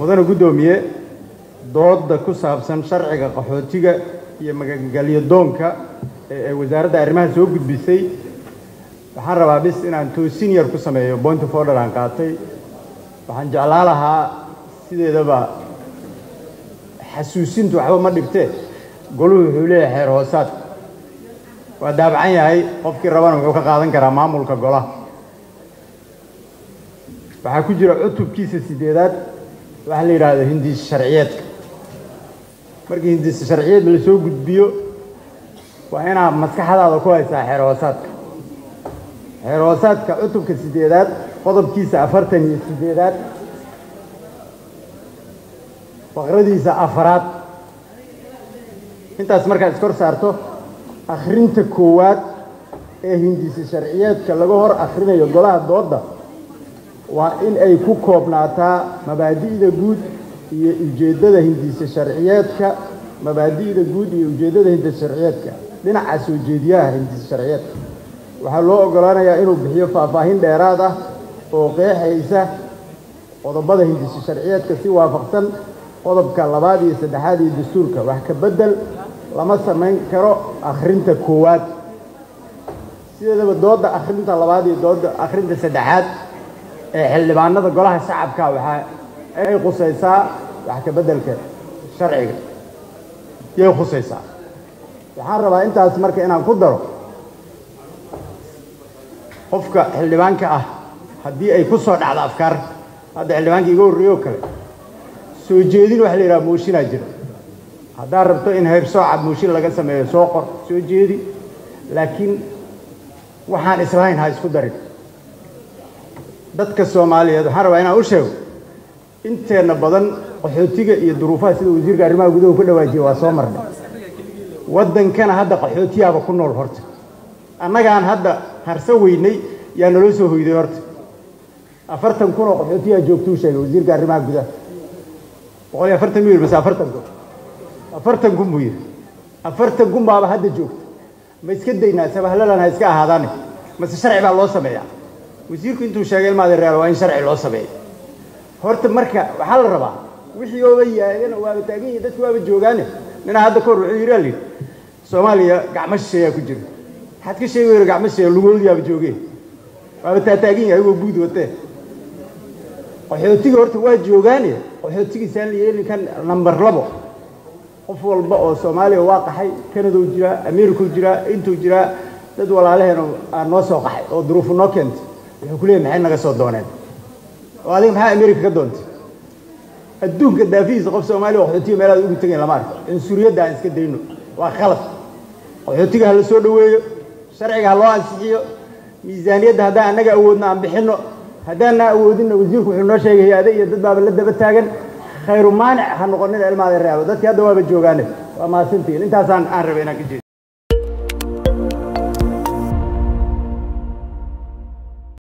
mudane guddoomiye dooda ku saabsan sharciga qaxootiga iyo magangelyo doonka ee wasaaradda arrimaha soo gudbisay waxaan rabaa bis inaan toosin yar ku sameeyo point of order aan qaatay waxaan jeclaan lahaa sideedaba xasuusintu waxba ma dhibtee goluhu wuxuu leeyahay xeer hoosaad waa daabacan yahay qofkii rabana wuxuu ka qaadan karaa maamulka golaha waxaa ku jira cutubkiisa sideedaad waxaa la yidhaahdo hindiis sharciyeedka markii hindiis sharciyeed la soo gudbiyo waa inaad maskaxdaada ku haysaa xeer hoosaadka xeer hoosaadka cutubka sideedaad qodobkiisa afartan iyo sideedaad faqradiisa afaraad intaas markaad iskor saarto akhrinta koowaad ee hindiisa sharciyeedka laga hor akhrinayo golaha doodda waa in ay ku koobnaataa mabaadi'da guud iyo ujeeddada hindiisa sharciyeedka mabaadi'da guud iyo ujeeddada hindiisa sharciyeedka dhinaca soo jeediyaha hindiisa sharciyeedka waxaa loo oggolaanayaa inuu bixiyo faahfaahin dheeraad ah oo qeexaysa qodobada hindiisa sharciyeedka si waafaqsan qodobka labaad iyo saddexaad iyo dastuurka wax ka beddel lama samayn karo akhrinta koowaad sideedaba doodda akhrinta labaad iyo doodda akhrinta saddexaad ee xildhibaanada golaha shacabka waxaa ay khusaysaa wax ka beddelka sharciga yay khusaysaa waxaan rabaa intaas marka inaan ku daro qofka xildhibaanka ah haddii ay ku soo dhacdo afkaar hadda xildhibaanka iga horreeyo oo kale soo jeedin waxa la yidhaha mooshinaa jira haddaad rabto in hayr sooca mooshin laga sameeyo soo qor soo jeedi laakiin waxaan islahayn ha isku darin dadka soomaaliyeed waxaan rabaa inaan u sheego inteenna badan qaxootiga iyo duruufaha sida wasiirka arrimaha gudaha ku dhawaajiya waa soo marnay waddankana hadda qaxootiyaaba ku nool horta annagaan hadda harso weynay yaa naloo soo hoyday horta afartan kun oo qaxootiyaa joogtuu sheegay wasiirka arrimaha gudaha boqol iyo afartan mil mase afartan kun afartan kun buu yidhi afartan kun baaba hadda joogta ma iska daynaa sabahlalan ha iska ahaadaane mase sharci baa loo sameeyaa wasiirku intuu sheegay ilmaada real waa in sharci loo sameeyo horta marka waxaa la rabaa wixii ooba yaagana waaba taagan yihin dadku waaba joogaane ninaa hadda kahor wuxuu yidhi alii soomaaliya gacmo shisheeyaa ku jira maxaad ka sheegi weyra gacmo shisheeya lugoodiyaaba joogeen waaba taataagan yahay agoo buud watee qaxootiga horta waa joogaane qaxootigiisaan la yeelin kan namber labo qof walba oo soomaaliya waa qaxay kanadou jiraa americau jiraa intuu jiraa dad walaalaheena aa noo soo qaxay oo duruufu noo keentay wuxuu ku leeyay maxay naga soo dooneen oo adiga maxaa america ka doontay adduunka daafihiisa qof soomaaliya qaxootiga meelaad ugu tegayn lama arko cunsuriyadda aan iska dayno waa khalad qaxootiga ha la soo dhoweeyo sharciga ha loo ansixiyo miisaaniyadda haddaan annaga awoodno aan bixinno haddaanna awoodinna wasiirku wuxuu noo sheegay hay-ade iyo dad baaba la daba taagan khayru maanic ha noqonina ilmaada realo dadkii hadda waaba joogaane waa mahadsantihiin intaasaan aan rabay inaan ka jeedo